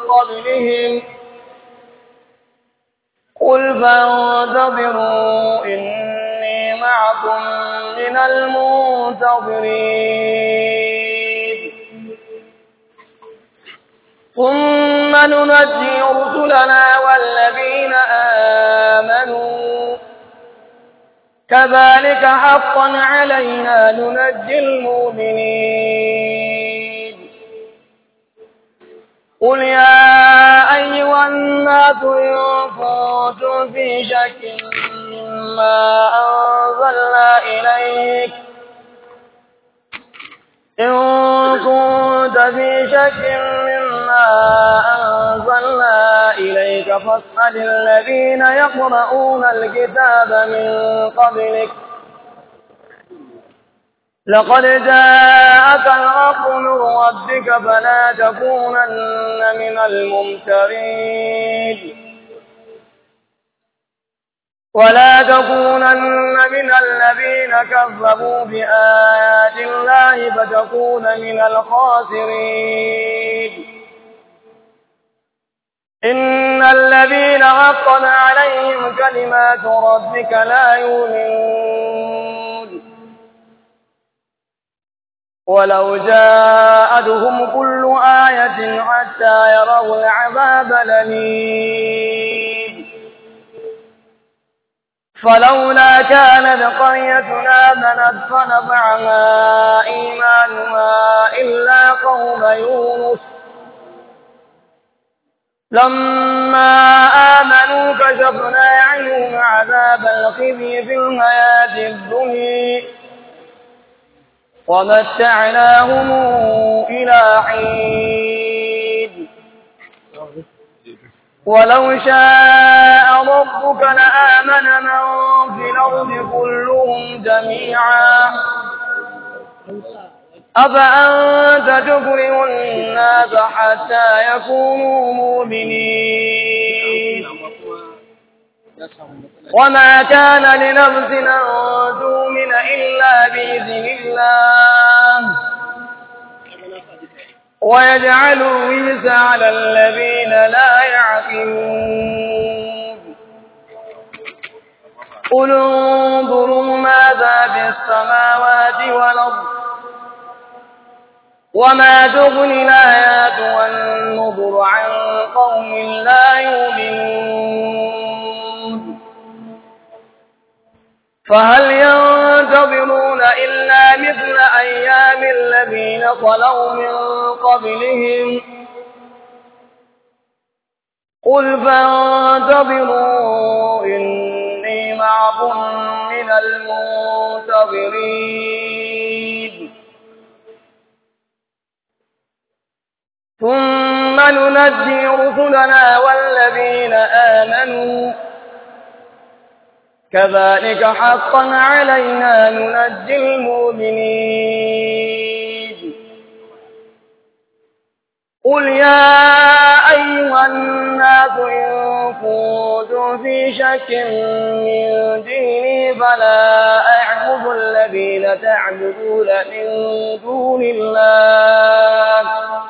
قبلهم قل فانتظروا إني معكم من المنتظرين ثم ننجي رسلنا والذين آمنوا كذلك حقا علينا ننجي المؤمنين قل يا أيها الناس إن كنتم في شك مما أنزلنا إليك إن كنت في شك مما أنزلنا إليك فاسأل الذين يقرؤون الكتاب من قبلك لقد جاءك الحق من ربك فلا تكونن من الممترين ولا تكونن من الذين كذبوا بآيات الله فتكون من الخاسرين إن الذين حقا عليهم كلمات ربك لا يؤمنون ولو جاءتهم كل آية حتى يروا العذاب الأليم فلولا كانت قريتنا آمنت فنفعها إيمانها إلا قوم يونس لما آمنوا كشفنا عنهم عذاب الخزي في الحياة الدنيا ومتعناهم إلى حين ولو شاء ربك لآمن من في الأرض كلهم جميعا أفأنت تكره الناس حتى يكونوا مؤمنين وما كان لنفس أن تؤمن إلا بإذن الله ويجعلوا الرجس على الذين لا يعقلون قل انظروا ماذا في السماوات والأرض وما تغني الآيات والنظر عن قوم لا يؤمنون فهل ينتظرون إلا مثل أيام الذين خلوا من قبلهم قل فانتظروا إني معكم من المنتظرين ثم ننجي رسلنا والذين آمنوا كذلك حقا علينا ننجي المؤمنين قل يا أيها الناس إن كنتم في شك من ديني فلا أعبد الذين تعبدون من دون الله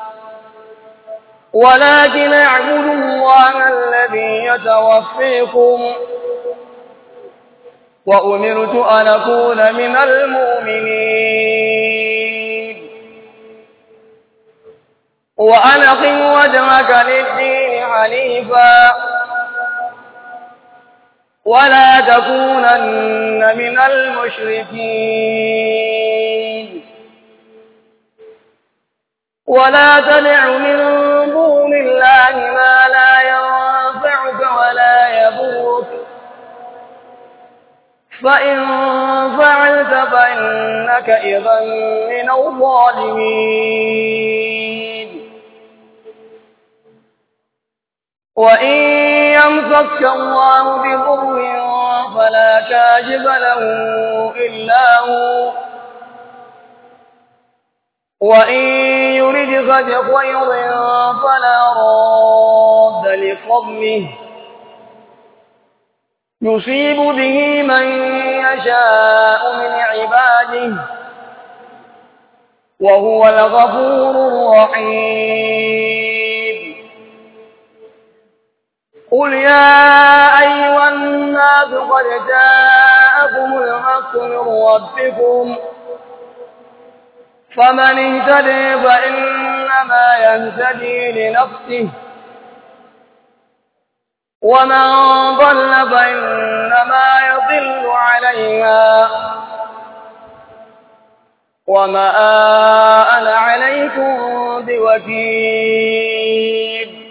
ولكن اعبدوا الله الذي يتوفيكم وأمرت أن أكون من المؤمنين وأن أقم وجهك للدين حنيفا ولا تكونن من المشركين ولا تدع من دون الله ما لا ينفعك ولا يضرك فإن فعلت فإنك إذا من الظالمين وإن يمسك الله بضر فلا كاشف له إلا هو وإن يردك بخير فلا راد لفضله يصيب به من يشاء من عباده وهو الغفور الرحيم قل يا أيها الناس قد جاءكم الحق من ربكم فمن اهتدي فإنما يهتدي لنفسه ومن ضل فإنما يضل عليها وما أنا عليكم بوكيل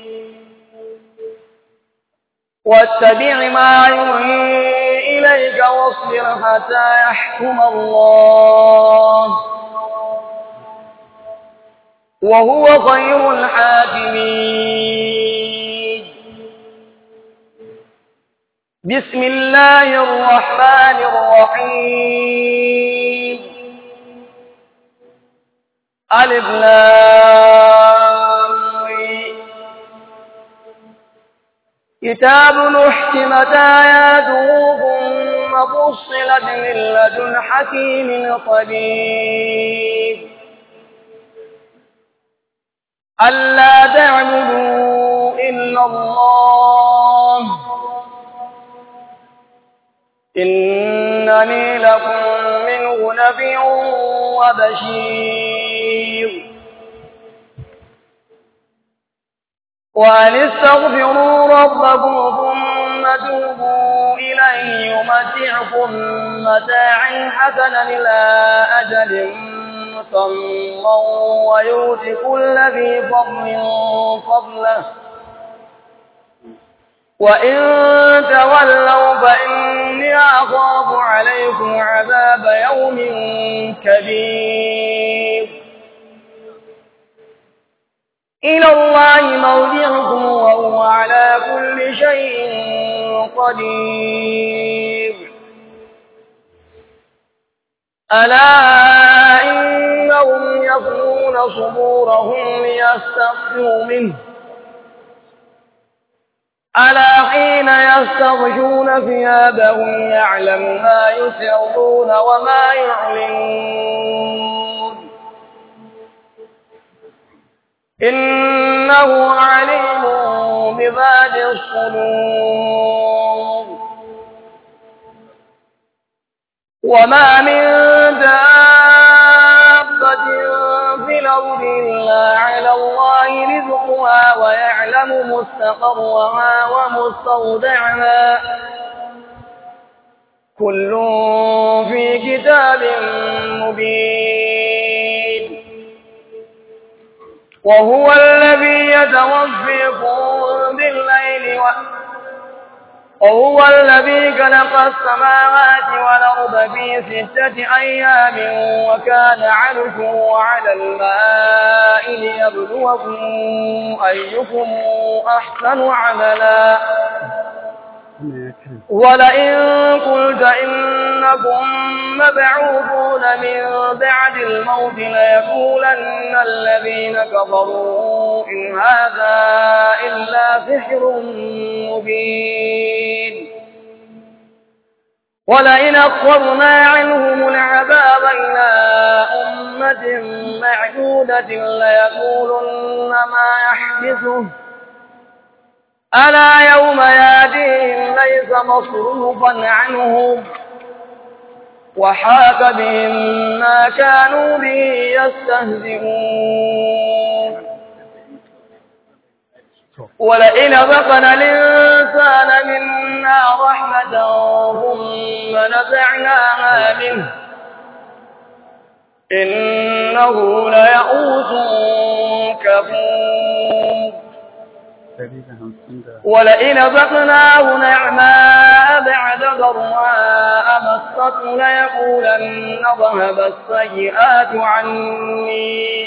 واتبع ما يوحي إليك واصبر حتى يحكم الله وهو خير الحاكمين بسم الله الرحمن الرحيم ألف لام كتاب أحكمت آياته ثم فصلت من لدن حكيم خبير ألا تعبدوا إلا الله إنني لكم منه نبي وبشير وأن استغفروا ربكم ثم توبوا إليه يمتعكم متاعا حسنا إلى أجل مسمى ويؤتي كل ذي فضل فضله وإن تولوا فإني أخاف عليكم عذاب يوم كبير إلى الله مرجعكم وهو على كل شيء قدير ألا إنهم يفنون صدورهم ليستخفوا منه ألا حين يستغشون ثيابهم يعلم ما يسرون وما يعلنون إنه عليم بذات الصدور وما من دابة في الأرض إلا على الله رزقها ويعلم مستقرها ومستودعها كل في كتاب مبين وهو الذي يتوفيكم بالليل و... وهو الذي خلق السماوات والأرض في ستة أيام وكان عرشه على الماء ليبلوكم أيكم أحسن عملا ولئن قلت إنكم مبعوثون من بعد الموت ليقولن الذين كفروا إن هذا إلا سحر مبين ولئن أخرنا عنهم العذاب إلى أمة معدودة ليقولن ما يحدثه ألا يوم ياتيهم ليس مصروفا عنهم وحاك بهم ما كانوا به يستهزئون ولئن ذقنا الإنسان منا رحمة ثم نزعناها منه إنه ليئوس كفور ولئن ذقناه نعماء بعد ضراء مسته ليقولن ذهب السيئات عني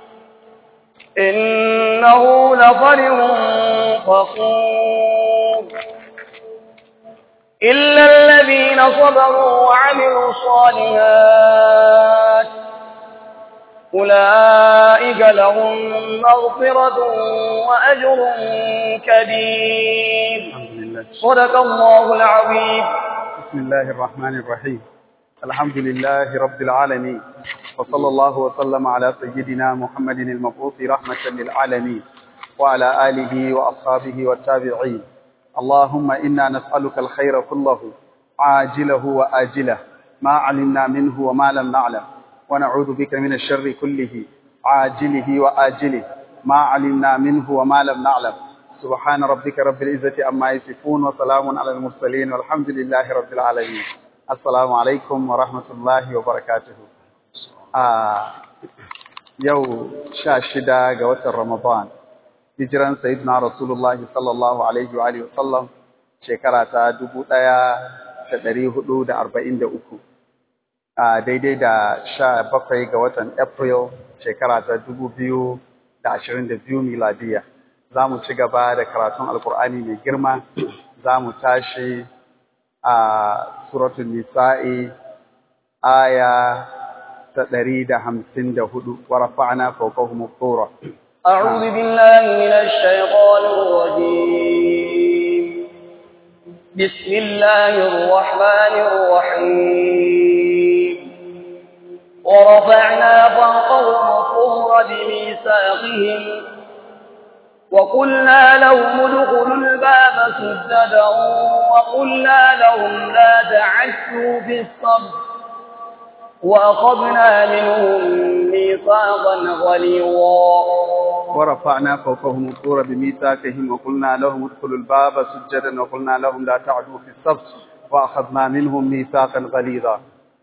إنه لفرح فخور إلا الذين صبروا وعملوا الصالحات أولئك لهم مغفرة وأجر كبير الحمد لله صدق الله العظيم بسم الله الرحمن الرحيم الحمد لله رب العالمين وصلى الله وسلم على سيدنا محمد المبعوث رحمة للعالمين وعلى آله وأصحابه والتابعين اللهم إنا نسألك الخير كله عاجله وآجله ما علمنا منه وما لم نعلم ونعوذ بك من الشر كله عاجله وآجله ما علمنا منه وما لم نعلم سبحان ربك رب العزة عما يصفون وسلام على المرسلين والحمد لله رب العالمين السلام عليكم ورحمة الله وبركاته آه يو شاشدة قوة رمضان hijiran sayyidina rasulullahi sallallahu alaihi wa alihi wasallam shekara ta 1443 a daidai da 17 ga watan April shekara ta 2022 miladiya zamu ci gaba da karatun alkur'ani mai girma zamu tashi a suratul nisa'i aya ta 154 wa rafa'na fawqahum at-tura أعوذ بالله من الشيطان الرجيم بسم الله الرحمن الرحيم ورفعنا فوقهم الطور بميثاقهم وقلنا لهم ادخلوا الباب سجدا وقلنا لهم لا تعشوا في الصبر وأخذنا منهم ميثاقا غليظا ورفعنا فوقهم الطور بميثاقهم وقلنا لهم ادخلوا الباب سجدا وقلنا لهم لا تعدوا في السبت واخذنا منهم ميثاقا غليظا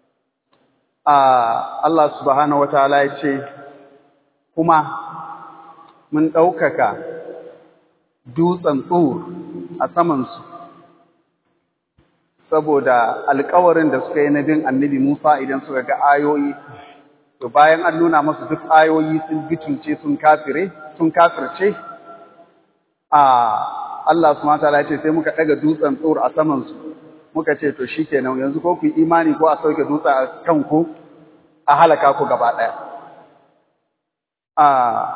آه الله سبحانه وتعالى yace kuma mun daukaka dutsen tsur a saman su saboda alƙawarin da suka yi na bin annabi Musa idan suka ga ayoyi to bayan an nuna masu duk ayoyi sun gitunce sun kafire sun kafirce a Allah subhanahu wataala ya ce sai muka daga dutsen tsor a saman su muka ce to shikenan yanzu ko ku imani ko a sauke dutsen a kanku a halaka ku gaba daya a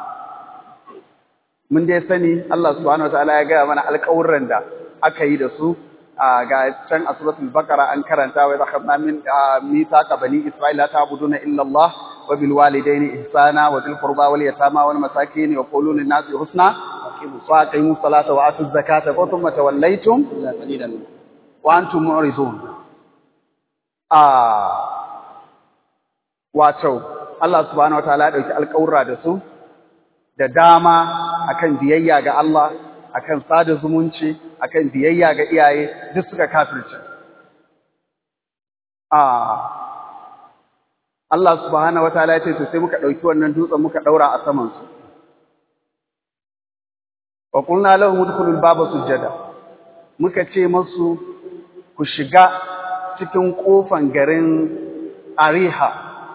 mun dai sani Allah subhanahu wataala ya gaya mana alƙawurran da aka yi da su ga can a suratul baqara an karanta wa zakhadna min mithaqa bani isra'ila ta'buduna illa Allah wa bil walidayni ihsana wa dhil qurba wal yatama wal masakin wa qulu lin nasi husna wa aqimu salata wa atu zakata wa thumma tawallaytum wa antum mu'ridun ah wato Allah subhanahu wataala ya dauki alƙawura da su da dama akan biyayya ga Allah akan sada zumunci akan biyayya ga iyaye duk suka kafirce ah Allah subhanahu wataala ya ce to sai muka dauki wannan dutsen muka daura a saman su wa qulna lahum udkhulul baba sujada muka ce musu ku shiga cikin kofan garin Ariha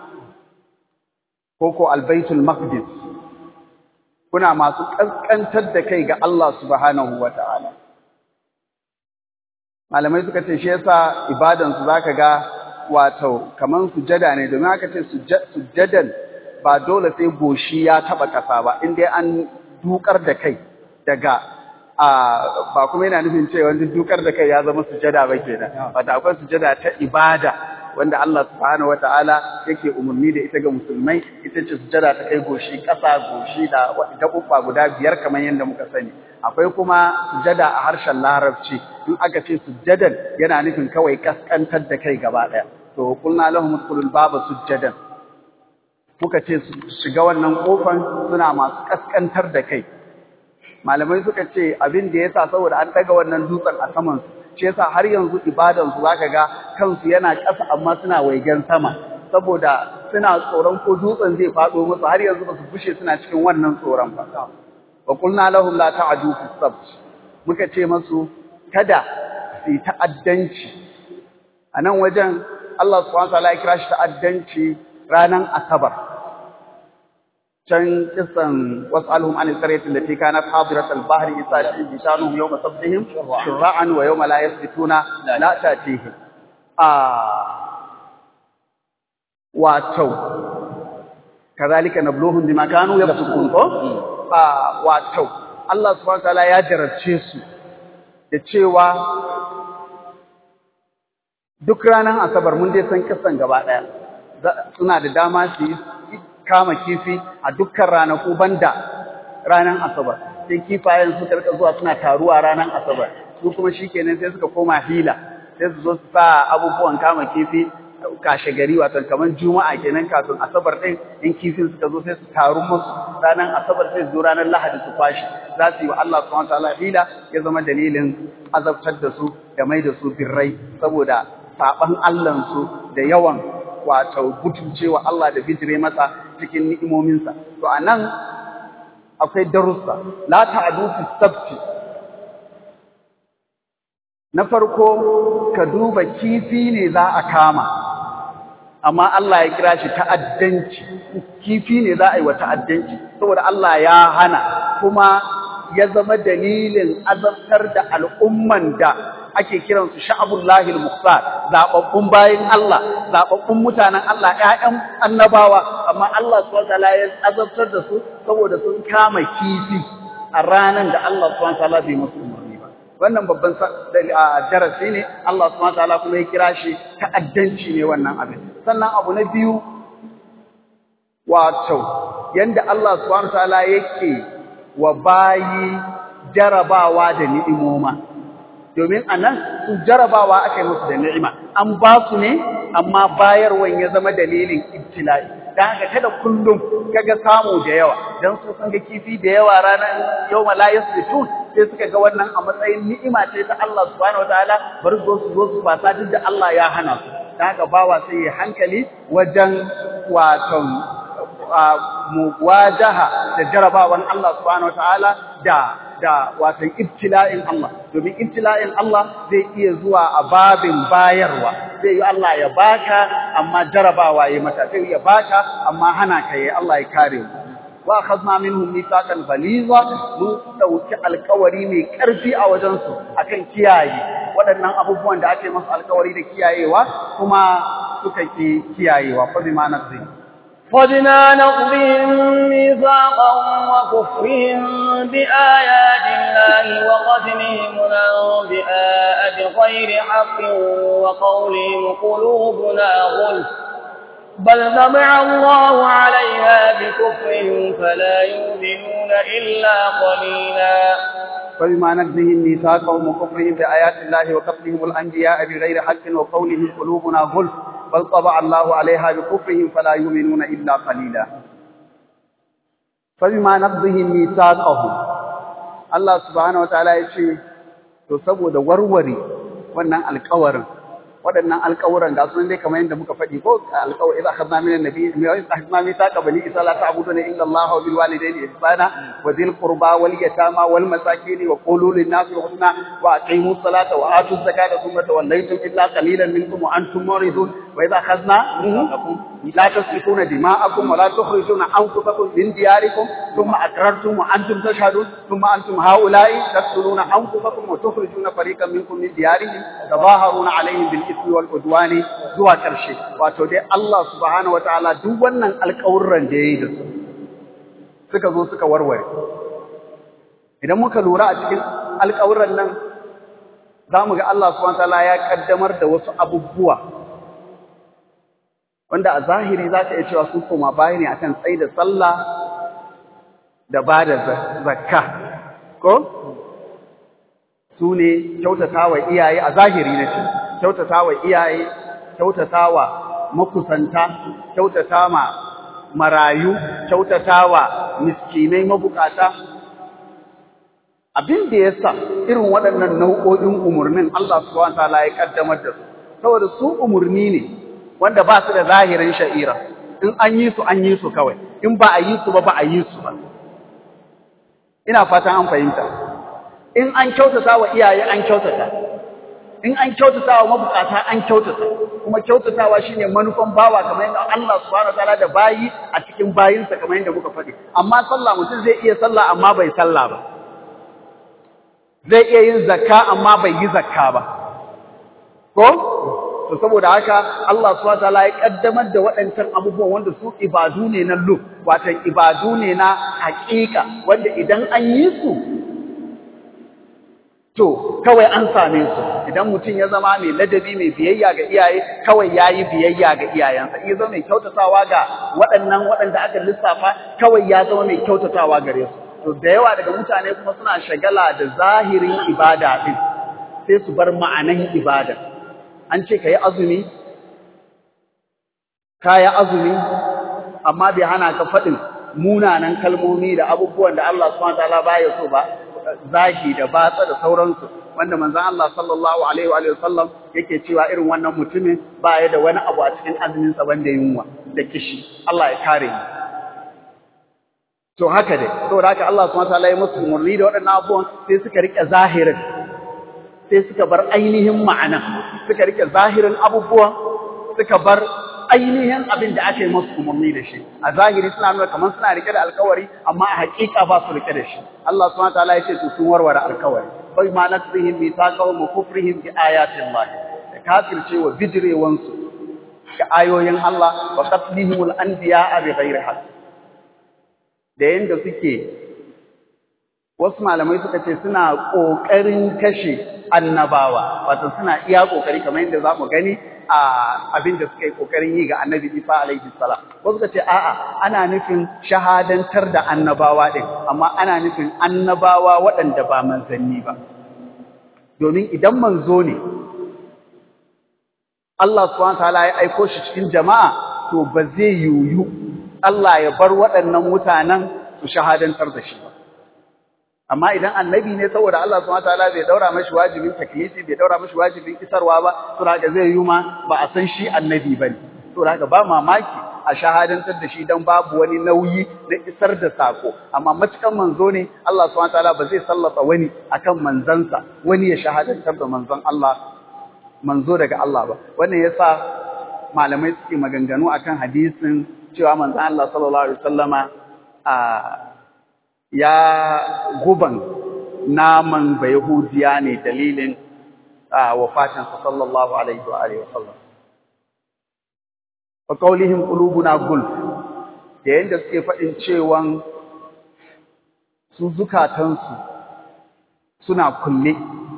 koko Albaitul Maqdis kuna masu ƙasƙantar da kai ga Allah subhanahu wa ta'ala. Malamai suka ce, shi yasa ibadansu za ka ga wato, kamar sujada ne, domin aka ce sujadan ba dole sai goshi ya taɓa ƙasa ba, inda an dukar da kai daga ba kuma yana nufin cewa wanda dukar da kai ya zama sujada ba kenan, wata akwai sujada ta ibada wanda Allah subhanahu wata'ala yake umarni da ita ga musulmai ita ce sujada ta kai goshi ƙasa goshi da gaɓuɓɓa guda biyar kamar yadda muka sani akwai kuma sujada a harshen larabci in aka ce sujadan yana nufin kawai kaskantar da kai gaba ɗaya to kulna lahum udkhulul baba sujadan muka ce su shiga wannan kofan suna masu kaskantar da kai malamai suka ce abin da yasa saboda an daga wannan dutsen a saman su shi yasa har yanzu ibadansu zaka ga kansu yana ƙasa amma suna waigen sama saboda suna tsoron ko dutsen zai faɗo musu har yanzu basu fushe suna cikin wannan tsoron ba wa qulna lahum la ta'du fi sabt muka ce masu kada su yi ta'addanci a nan wajen Allah subhanahu wa ta'ala ya kira shi ta'addanci ranan asabar can kisan was'alhum anil qaryati allati kanat hadirat al-bahri isati bishanuhum yawma sabtihim shur'an wa yawma la yasbituna la ta'tihim a wato kazalika nabluhum bima kanu yafsukun ko a wato Allah subhanahu wa ta'ala ya jarabce su da cewa duk ranar asabar mun dai san kisan gaba daya suna da dama su yi kama kifi a dukkan ranaku banda ranar asabar sai kifayen su karka zuwa suna taruwa ranar asabar su kuma shikenan sai suka koma hila sai su zo su sa abubuwan kama kifi kashe gari wato kamar juma'a kenan kafin asabar din in kifin suka zo sai su taru musu ranar asabar sai su zo ranar lahadi su kwashi za su yi wa Allah subhanahu wataala hila ya zama dalilin azabtar da su da mai da su birrai saboda saban Allah su da yawan wato butuncewa Allah da bijire masa cikin ni'imominsa to anan akwai darussa la ta'du fi sabti na farko ka duba kifi ne za a kama amma Allah ya kira shi ta'addanci kifi ne za a yi wa ta'addanci saboda Allah ya hana kuma ya zama dalilin azabtar da al'umman da ake kiransu sha'abullahi al-mukhtar zababbun bayin Allah zababbun mutanen Allah ƴaƴan annabawa amma Allah subhanahu wataala ya azabtar da su saboda sun kama kifi a ranan da Allah subhanahu wataala bai musu umarni ba wannan babban darasi ne Allah subhanahu wataala kuma ya kira shi ta'addanci ne wannan abin sannan abu na biyu wato yanda Allah subhanahu wataala yake wa bayi jarabawa da ni'imoma domin anan su jarabawa aka yi musu da ni'ima an ba su ne amma bayarwan ya zama dalilin ibtila'i dan haka kada kullum kaga samu da yawa dan su sun ga kifi da yawa ranar yawma la yasbitun sai suka ga wannan a matsayin ni'ima ce ta Allah subhanahu wataala bari zo su zo su fasa duk da Allah ya hana su dan haka bawa sai ya hankali wajen waton muwajaha da jarabawan Allah subhanahu wataala da da watan ibtila'in Allah domin ibtila'in Allah zai iya zuwa a babin bayarwa zai yi Allah ya baka amma jarabawa ya mata zai ya baka amma hana ka yi Allah ya kare mu wa akhadna minhum mithaqan ghaliza mun dauki alƙawari mai ƙarfi a wajen su akan kiyaye waɗannan abubuwan da ake masu alƙawari da kiyayewa kuma suka ki kiyayewa fa bima naqdi فبما نقضهم ميثاقهم وكفرهم بآيات الله وقتلهم الأنبياء بغير حق وقولهم قلوبنا غلف بل طبع الله عليها بكفرهم فلا يؤمنون إلا قليلا فبما نقضهم ميثاقهم وكفرهم بآيات الله وقتلهم الأنبياء بغير حق وقولهم قلوبنا غلف بل طبع الله عليها بكفرهم فلا يؤمنون إلا قليلا فبما نقضهم ميثاقهم الله سبحانه وتعالى يقول to saboda warware wannan alƙawarin waɗannan alƙawuran ga sunan dai kamar yadda muka faɗi ko alƙawari idza akhadna min an-nabiy wa idza akhadna mithaqa bani israila la ta'buduna illa Allah wa bil walidayni ihsana wa dhil qurba wal yatama wal masakin wa qulu lin nasi husna wa aqimu salata wa atu zakata thumma tawallaytum illa qalilan minkum wa antum muridun wa idza akhadna لا تسفكون دماءكم ولا تخرجون أنفسكم من دياركم ثم أقررتم وأنتم تشهدون ثم أنتم هؤلاء تقتلون أنفسكم وتخرجون فريقا منكم من ديارهم تظاهرون عليهم بالإثم والعدوان zuwa ƙarshe wato dai Allah subhanahu wataala duk wannan alƙawurran da yayi da su suka zo suka warware idan muka lura a cikin alƙawurran nan zamu ga Allah subhanahu wataala ya kaddamar da wasu abubuwa wanda a zahiri za ka iya cewa sun koma baya ne akan tsaye da sallah da ba da zakka ko su ne kyautata wa iyaye a zahiri na ce kyautata wa iyaye kyautata wa makusanta kyautata ma marayu kyautata wa miskinai mabukata abin da ya sa irin waɗannan nau'o'in umarnin Allah subhanahu wa ta'ala ya kaddamar da su saboda su umarni ne wanda ba su da zahirin sha'ira in an yi su an yi su kawai in ba a yi su ba ba a yi su ba ina fatan an fahimta in an kyautata wa iyaye an kyautata in an kyautata wa mabukata an kyautata kuma kyautatawa shine manufan bawa kamar yadda Allah subhanahu wataala da bayi a cikin bayinsa kamar yadda muka faɗi amma sallah mutum zai iya sallah amma bai sallah ba zai iya yin zakka amma bai yi zakka ba ko to saboda haka Allah subhanahu wataala ya kaddamar da waɗancan abubuwan wanda su ibadu ne na lub wato ibadu ne na haƙiƙa wanda idan an yi su to kawai an same su idan mutum ya zama mai ladabi mai biyayya ga iyaye kawai yayi biyayya ga iyayensa in ya zama mai kyautatawa ga waɗannan waɗanda aka lissafa kawai ya zama mai kyautatawa gare su to da yawa daga mutane kuma suna shagala da zahirin ibada din sai su bar ma'anan ibada an ce kai azumi kaya azumi amma bai hana ka faɗin munanan kalmomi da abubuwan da Allah subhanahu wataala baya so ba zagi da batsa da sauransu wanda manzon Allah sallallahu alaihi wa sallam yake cewa irin wannan mutumin baya da wani abu a cikin azumin sa banda yunwa da kishi Allah ya kare mu to haka dai saboda haka Allah subhanahu wataala ya musu umarni da waɗannan abubuwan sai suka rike zahirin sai suka bar ainihin ma'ana suka rike zahirin abubuwan suka bar ainihin abin da aka yi masu umarni da shi a zahiri suna nuna kamar suna rike da alkawari amma a hakika ba su rike da shi Allah subhanahu wataala ya ce to sun warware alkawari bai ma nasrihim mithaqahum wa kufrihim bi ayatin Allah da kafirce wa bijrewan su ga ayoyin Allah wa qatlihimul anbiya'a bi ghairi haqq da yanda suke wasu malamai suka ce suna kokarin kashe annabawa wato suna iya kokari kamar yadda zamu gani a abin da suka yi ƙoƙarin yi ga annabi Isa alaihi salam. Wasu ka ce a'a ana nufin shahadantar da annabawa ɗin, amma ana nufin annabawa waɗanda ba manzanni ba. Domin idan manzo ne, Allah subhanahu ta'ala ya aiko shi cikin jama'a to ba zai yiwu Allah ya bar waɗannan mutanen su shahadantar da shi ba. amma idan annabi ne saboda Allah subhanahu wataala bai daura mashi wajibin taklifi bai daura mashi wajibin isarwa ba to haka zai yi ma ba a san shi annabi bane to haka ba mamaki a shahadantar da shi dan babu wani nauyi na isar da sako amma matukan manzo ne Allah subhanahu wataala ba zai sallata wani akan manzansa wani ya shahadantar da manzon Allah manzo daga Allah ba wannan yasa malamai suke maganganu akan hadisin cewa manzon Allah sallallahu alaihi wasallama a ya guban naman ba Yahudiya ne dalilin wafatinsa sallallahu alaihi wa alihi wa sallam. Wa qaulihim qulubuna gulf da yanda suke faɗin cewan su zukatansu suna kulle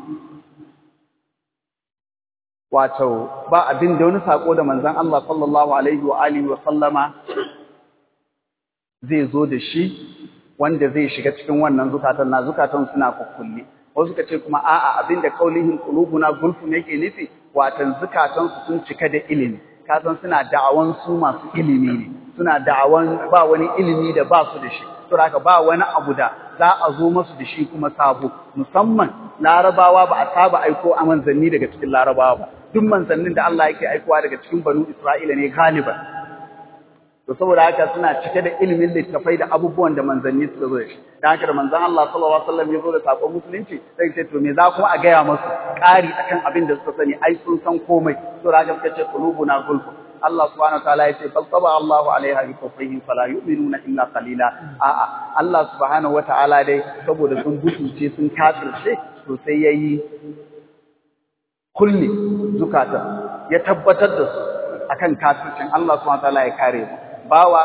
wato ba abin da wani sako da manzon Allah sallallahu alaihi wa alihi wa sallama zai zo da shi wanda zai shiga cikin wannan zukatan na zukatan suna kukkulle wasu suka ce kuma a'a abinda kaulihin qulubuna gulfun yake nufi watan zukatan su sun cika da ilimi ka san suna da'awan su masu ilimi ne suna da'awan ba wani ilimi da ba su da shi to haka ba wani abu da za a zo masu da shi kuma sabo musamman larabawa ba a saba aiko a manzanni daga cikin larabawa ba duk manzannin da Allah yake aikowa daga cikin banu Isra'ila ne galiban to saboda haka suna cike da ilimin littafai da abubuwan da manzanni suka zo da shi da haka da manzon Allah sallallahu alaihi wasallam ya zo da sakon musulunci sai ce to me za kuma a gaya masu ƙari akan abin da suka sani ai sun san komai to da haka suka ce qulubuna gulfu Allah subhanahu wataala ya ce bal taba Allahu alaiha bi kufrihim fala yu'minuna illa qalila a'a Allah subhanahu wataala dai saboda sun butulce sun kafirce to sai yayi kulli zukatan ya tabbatar da su akan kafircin Allah subhanahu wataala ya kare mu bawa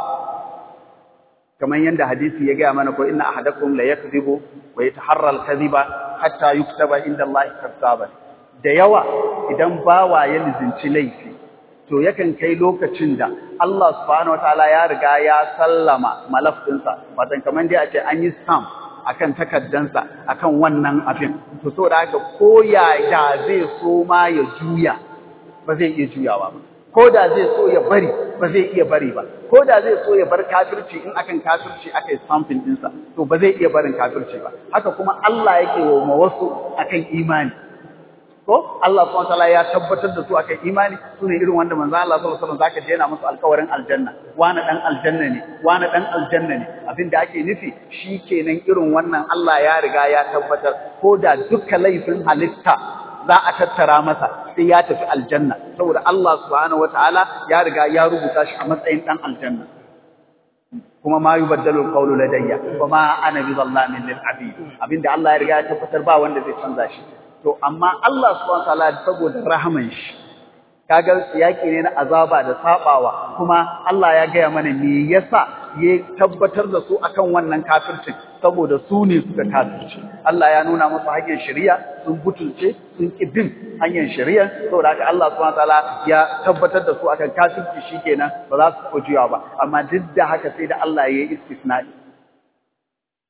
kamar yanda hadisi ya gaya mana ko inna ahadakum la yakdhibu wa yataharra al-kadhiba hatta yuktaba inda Allah kadhaban da yawa idan bawa ya lizinci laifi to yakan kai lokacin da Allah subhanahu wataala ya riga ya sallama malaf dinsa watan kamar dai a ce an yi stamp akan takaddansa akan wannan abin to saboda haka ko ya da zai so ma ya juya ba zai iya juyawa ba ko da zai so ya bari ba zai iya bari ba ko da zai so ya bar kafirci in akan kafirci aka yi stamping dinsa to ba zai iya barin kafirci ba haka kuma Allah yake wa wasu akan imani ko Allah subhanahu wataala ya tabbatar da su akan imani sune irin wanda manzo Allah sallallahu alaihi wasallam zaka je yana musu alƙawarin aljanna wani dan aljanna ne wani dan aljanna ne abinda ake nufi shikenan irin wannan Allah ya riga ya tabbatar ko da dukkan laifin halitta za a tattara masa sai ya tafi aljanna saboda Allah subhanahu wataala ya riga ya rubuta shi a matsayin dan aljanna kuma ma yubaddalu alqawlu ladayya wa ma ana bi zallamin lil abid abinda Allah ya riga ya tabbatar ba wanda zai canza shi to amma Allah subhanahu wataala saboda rahaman shi kaga yaki ne na azaba da sabawa kuma Allah ya gaya mana me yasa ya tabbatar da su akan wannan kafircin saboda su ne suka kafirci Allah ya nuna musu hanyar shari'a sun butulce sun ki bin hanyar shari'a saboda haka Allah subhanahu wataala ya tabbatar da su akan kafirci shikenan ba za su ko juya ba amma duk da haka sai da Allah ya yi istisna'i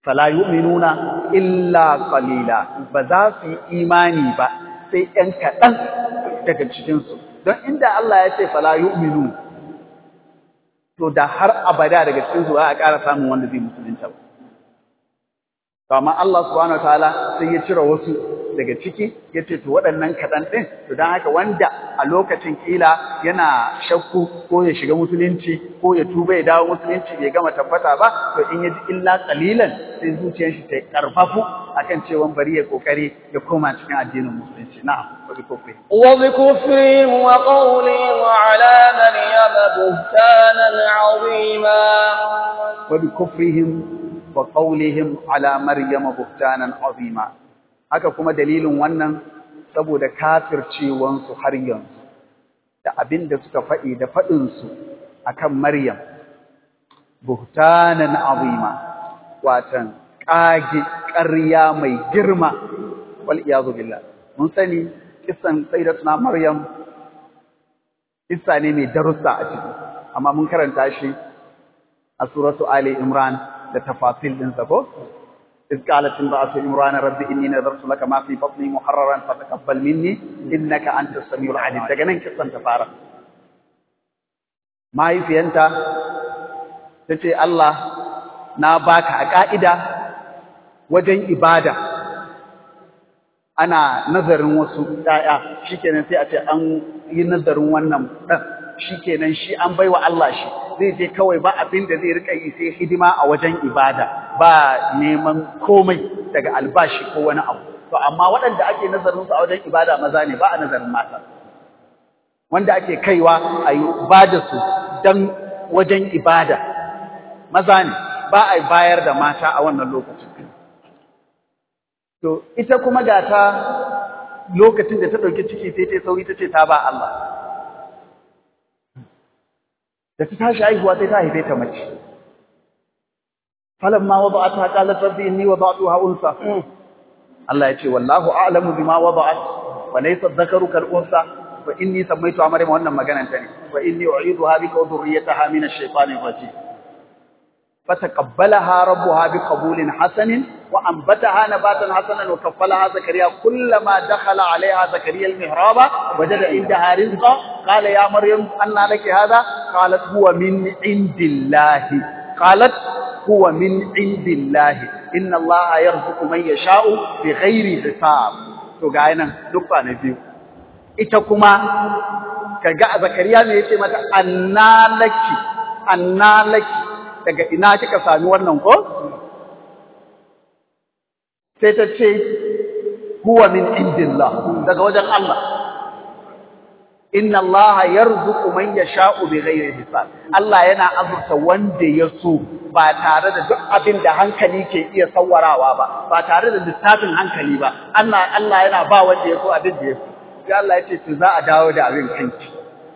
fala yu'minuna illa qalila ba za su yi imani ba sai ɗan kaɗan daga cikinsu don inda Allah ya ce fala yu'minu to da har abada daga cikinsu ba a ƙara samun wanda zai musulunta ba to amma Allah subhanahu wataala sai ya cire wasu daga ciki ya ce to waɗannan kaɗan ɗin to don haka wanda a lokacin ƙila yana shakku ko ya shiga musulunci ko ya tuba ya dawo musulunci bai gama tabbata ba to in ya ji illa ƙalilan sai zuciyar shi ta karfafu akan cewa bari ya kokari ya koma cikin addinin musulunci na'am wa bi kufri wa bi kufrihim wa qawlihim ala maryam buhtanan azima wa bi kufrihim wa qawlihim ala maryam buhtanan azima haka kuma dalilin wannan saboda kafircewansu har yanzu da abin da suka faɗi da faɗinsu akan Maryam buhtanan azima watan ƙage ƙarya mai girma wal iyazu billah mun sani kissan sayyidatuna Maryam kissa ne mai darussa a ciki amma mun karanta shi a suratu Ali Imran da tafasil din sa ko إذ قالت امرأة عمران رب إني نذرت لك ما في بطني محررا فتقبل مني إنك أنت السميع العليم daga nan kissan ta fara mahaifiyanta ta ce Allah na baka a ƙa'ida wajen ibada ana nazarin wasu ‘ya'ya shi kenan sai a ce an yi nazarin wannan ɗan shi kenan shi an bai wa Allah shi zai je kawai ba abin da zai rika yi sai hidima a wajen ibada ba neman komai daga albashi ko wani abu to amma waɗanda ake nazarin su a wajen ibada maza ne ba a nazarin mata wanda ake kaiwa a yi ibada su dan wajen ibada maza ne ba a bayar da mata a wannan lokacin to ita kuma ga ta lokacin da ta ɗauki ciki sai ta sauri ta ce ta ba Allah da ta tashi haihuwa sai ta haife ta mace falamma wada'atha qalat rabbi inni wada'tuha unsa Allah ya ce wallahu a'lamu bima wada'at wa laysa dhakaru kal unsa wa inni sammaytuha maryam wannan maganan ta ne wa inni u'iduha bika wa dhurriyyataha min ash-shaytanir rajim فتقبلها ربها بقبول حسن وأنبتها نباتا حسنا وكفلها زكريا كلما دخل عليها زكريا المهراب وجد عندها رزقا قال يا مريم أن لك هذا قالت هو من عند الله قالت هو من عند الله إن الله يرزق من يشاء بغير حساب to ga nan duk ba na biyu ita kuma kaga zakariya ne yace mata annalaki annalaki daga ina kika sami wannan ko sai ta ce huwa min indillah daga wajen Allah inna Allah yarzuqu man yasha'u bighairi hisab Allah yana azurta wanda ya so ba tare da duk abin da hankali ke iya sawarawa ba ba tare da lissafin hankali ba Allah Allah yana ba wanda ya so abin da ya so sai Allah ya ce to za a dawo da abin kanki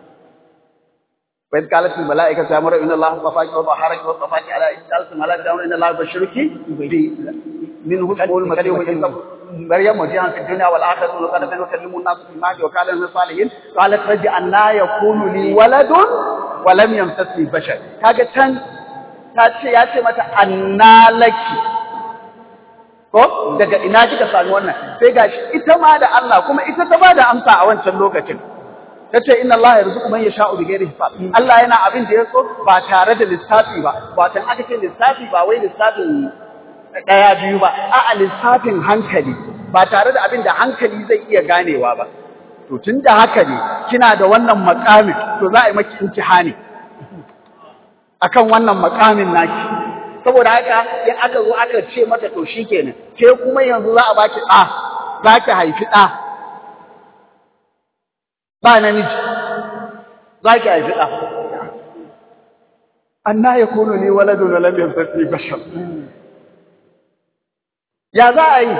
وإذ قالت الملائكة يا مريم إن الله اصطفاك وطهرك واصطفاك على قالت الملائكة إن الله يبشرك منه اسمه المسيح عيسى مريم وجيها في الدنيا والآخرة وقد يكلم الناس في المهد وكان من الصالحين قالت رجع أن يكون لي ولد ولم يمسسني بشر كاجا كان tace ya ce mata anna laki ko daga ina kika sami wannan sai gashi ita ma da Allah kuma ita ta ba da amsa a wancan lokacin tace inna Allah yarzuqu man yasha'u bighairi hisab Allah yana abin da yaso ba tare da lissafi ba watan aka ce lissafi ba wai lissafin daya biyu ba a'a lissafin hankali ba tare da abin da hankali zai iya ganewa ba to tunda haka ne kina da wannan makamin to za a yi maki imtihani akan wannan makamin naki saboda haka in aka zo aka ce mata to shikenan ke kuma yanzu za a baki ɗa za ki haifi ɗa ba namiji za ki haifi ɗa. Anna ya kono ne waladun walam yamsasni bashar. Ya za a yi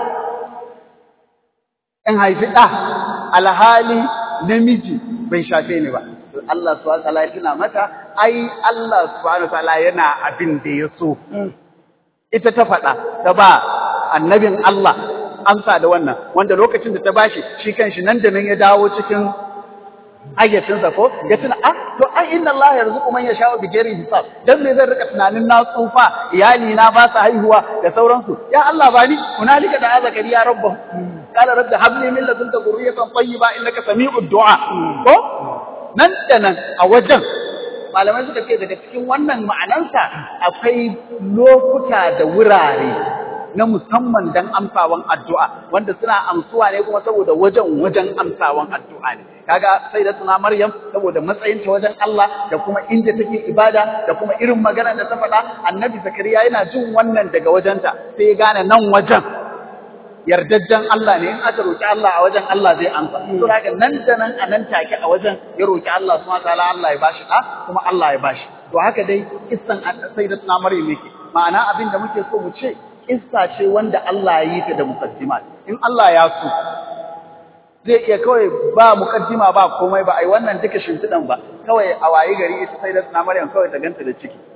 in haifi ɗa alhali namiji bai shafe ni ba. Allah subhanahu wa ta'ala ya tuna mata ai Allah subhanahu wa ta'ala yana abin da ya so. Ita ta faɗa ta ba annabin Allah amsa da wannan wanda lokacin da ta bashi shi kanshi nan da nan ya dawo cikin ayyacinsa ko ya tuna ah to ai inna Allah yarzuqu man yasha'u bi ghairi hisab dan me zan rika tunanin na tsufa iyali na ba su haihuwa da sauransu ya Allah ba ni hunalika da zakariya rabbahu qala rabbi hab li min ladunka dhurriyatan tayyiba innaka sami'ud du'a ko nan da nan a wajen malamai suka ce daga cikin wannan ma'anansa akwai lokuta da wurare na musamman dan amsawan addu'a wanda suna amsuwa ne kuma saboda wajen wajen amsawan addu'a ne kaga sai da tuna Maryam saboda matsayin ta wajen Allah da kuma inda take ibada da kuma irin magana da ta faɗa Annabi Zakariya yana jin wannan daga wajenta sai ya gane nan wajen yardajjen Allah ne in aka roki Allah a wajen Allah zai amsa to haka nan da nan a nan take a wajen ya roki Allah subhanahu wataala Allah ya bashi da kuma Allah ya bashi to haka dai kissan sayyidatuna Maryam yake ma'ana abin da muke so mu ce kissa ce wanda Allah ya yi ta da muqaddimat in Allah ya so zai iya kawai ba muqaddima ba komai ba ai wannan duka shimfidan ba kawai a wayi gari ita sayyidatuna Maryam kawai ta ganta da ciki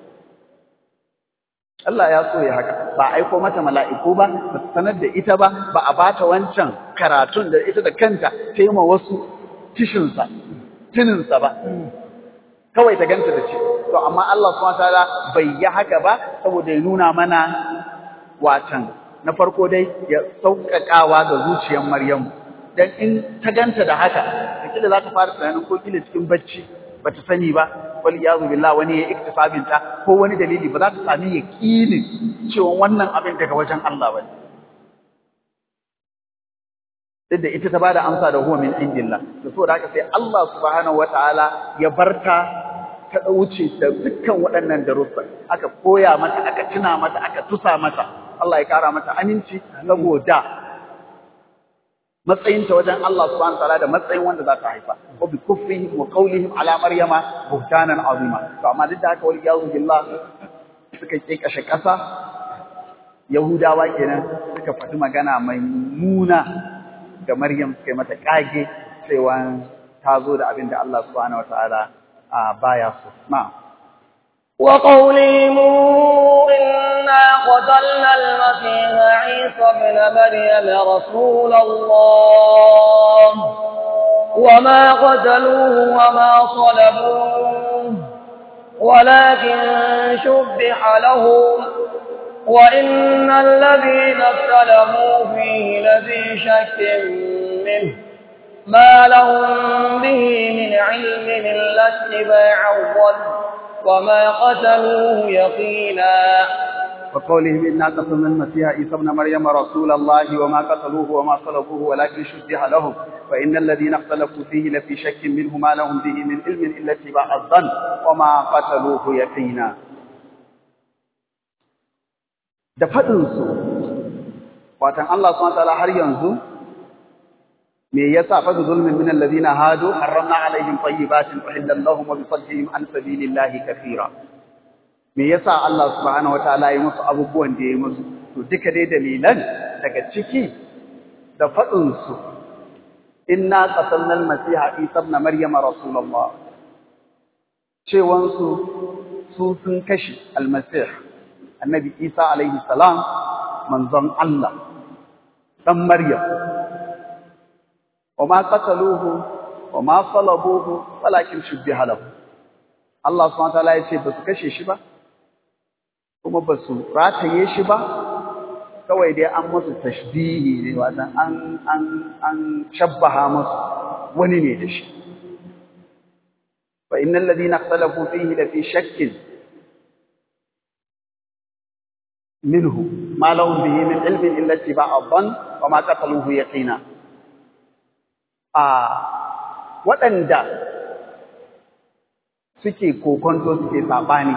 Allah ya so ya haka ba aiko mata mala'iku ba ba sanar da ita ba ba a bata wancan karatun da ita da kanta ta yi ma wasu tishinsa tininsa ba kawai ta ganta da ce to amma Allah subhanahu wataala bai yi haka ba saboda ya nuna mana watan na farko dai ya sauƙaƙawa ga zuciyar Maryamu dan in ta ganta da haka kila za ta fara tunanin ko kila cikin bacci bata sani ba wal yazu billah wani ya iktisabin ta ko wani dalili ba za ta sami yaqinin cewa wannan abin daga wajen Allah bane duk da ita ta bada amsa da huwa min indillah to saboda haka sai Allah subhanahu wataala ya barta ta wuce da dukkan waɗannan darussa aka koya mata aka tuna mata aka tusa mata Allah ya kara mata aminci saboda matsayinta wajen Allah subhanahu wataala da matsayin wanda za ta haifa wa bi kufrihim wa qawlihim ala maryama buhtanan azima to amma duk da haka wal yazu billah suka kashe kasa yahudawa kenan suka faɗi magana mai muna ga maryam suka yi mata kage cewa ta zo da abin da Allah subhanahu wataala baya so na'am وقولهم إنا قتلنا المسيح عيسى ابن مريم رسول الله وما قتلوه وما صلبوه ولكن شبح لهم وإن الذين اختلفوا فيه لفي شك منه ما لهم به من علم إلا اتباع الظن وما قتلوه يقينا وقولهم إنا قتلنا المسيح عيسى ابن مريم رسول الله وما قتلوه وما صلبوه ولكن شبه لهم وإن الذين اختلفوا فيه لفي شك منه ما لهم به من علم إلا اتباع الظن وما قتلوه يقينا da faɗinsu watan Allah subhanahu wataala har yanzu me yasa fa zulmin min alladhina hadu harramna alaihim tayyibatin uhillat lahum wa bi saddihim an sabilillahi kathira me yasa Allah subhanahu wataala ya musu abubuwan da ya musu to duka dai dalilan daga ciki da fadin su inna qatalna al-masiha isa ibn maryam rasulullah cewan su su sun kashi al-masih annabi isa alaihi salam manzon Allah dan maryam وما قتلوه وما صلبوه ولكن شبه له Allah subhanahu wataala ya ce ba su kashe shi ba kuma ba su rataye shi ba kawai dai an musu tashbihi ne watan an an an shabbaha musu wani ne da shi fa innal ladina ikhtalafu fihi la fi shakkin minhu ma lahum bihi min ilmin illa ittiba'a dhann wa ma qataluhu yaqina a waɗanda suke kokonto suke saɓani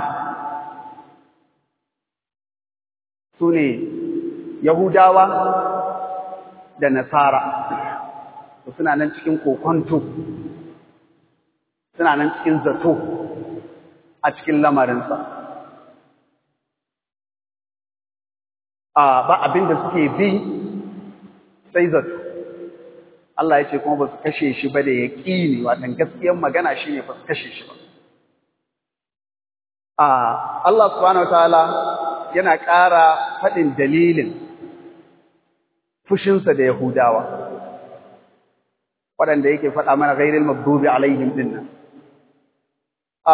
su ne Yahudawa da Nasara suna nan cikin kokonto suna nan cikin zato a cikin lamarinsa a ba abin da suke bi sai zato Allah ya ce kuma ba su kashe shi ba da yaƙini watan gaskiyar magana shi ne ba su kashe shi ba. Allah subhanahu wataala yana ƙara faɗin dalilin fushinsa da Yahudawa. waɗanda yake faɗa mana ghairil maghdubi alaihim dinnan a